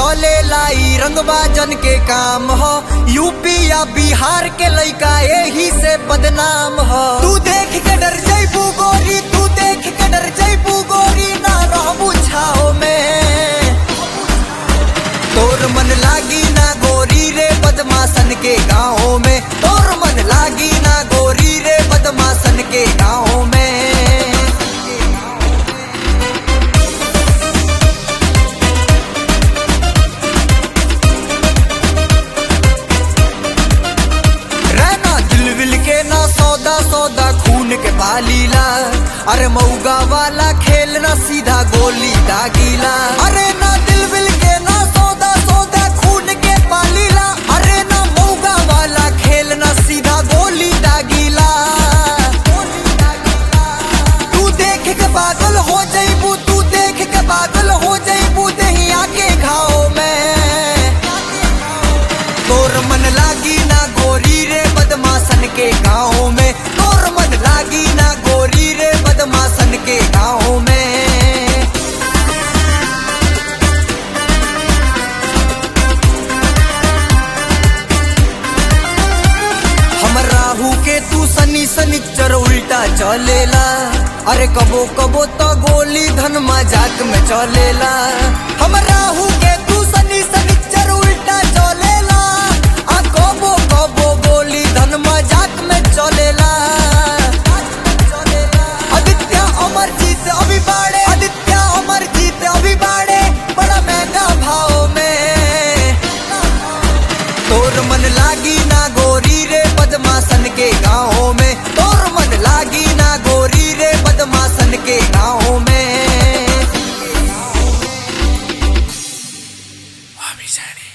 चले लाई रंगबाजन के काम हो यूपी या बिहार के लइका यही से बदनाम हो तू देख के डर जैबू गोरी तू देख के डर जैबू गोरी ना रहबू छाओ में तोर मन लागी ना गोरी रे बदमाशन के गाँव में तोर मन लागी ना गोरी रे बदमाशन के गाँव में रहना दिल विल के ना सौदा सौदा खून के पालीला अरे मऊगा वाला खेल ना सीधा गोली दागीला अरे ना दिल विल के ना सौदा सौदा खून के पालीला अरे ना मऊगा वाला खेल ना सीधा गोली दागीला तू देख के पागल हो जाइबू तू देख के पागल हो जाइबू दहिया के घाव में तोर मन लागी ना गोरी रे बदमाशन के गाँव में तोर मन लागी ना गोरी रे बदमाशन के गाँव में हम राहु के तू सनी सनिचर उल्टा चलेला अरे कबो कबो तो गोली धन मजाक में चलेला हम राहु के तू सनी सनिचर उल्टा चलेला आ कबो कबो गोली धन मजाक में चलेला आदित्य अमरजीत अभी बाड़े आदित्य अमरजीत अभी बाड़े बड़ा महंगा भाव में तोर मन लागी ना गोरी रे बदमाशन के गाँव में तोर मन लागी ना गोरी रे बदमाशन के गाँव में Wahbi Zani.